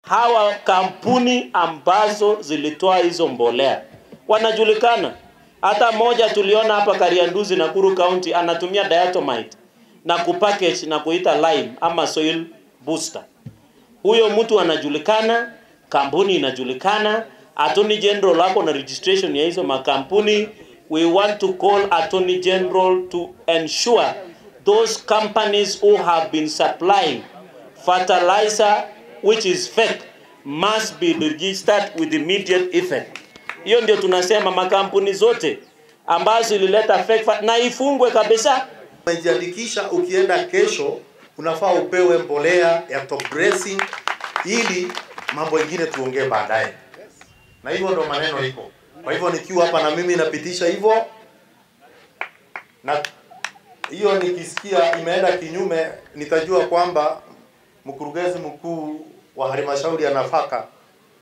hawa kampuni ambazo zilitoa hizo mbolea wanajulikana. Hata moja tuliona hapa Karianduzi, Nakuru County, anatumia diatomite na kupackage na kuita lime ama soil booster. Huyo mtu anajulikana, kampuni inajulikana, Attorney General ako na registration ya hizo makampuni. We want to call Attorney General to ensure those companies who have been supplying fertilizer which is fake must be registered with immediate effect. Hiyo ndio tunasema makampuni zote ambazo ilileta fake fa- na ifungwe kabisa. Umejiandikisha, ukienda kesho unafaa upewe mbolea ya top dressing ili mambo mengine tuongee baadaye, na hivyo ndo maneno iko. Kwa hivyo nikiwa hapa na mimi napitisha hivyo, na hiyo nikisikia imeenda kinyume, nitajua kwamba mkurugenzi mkuu wa halmashauri ya nafaka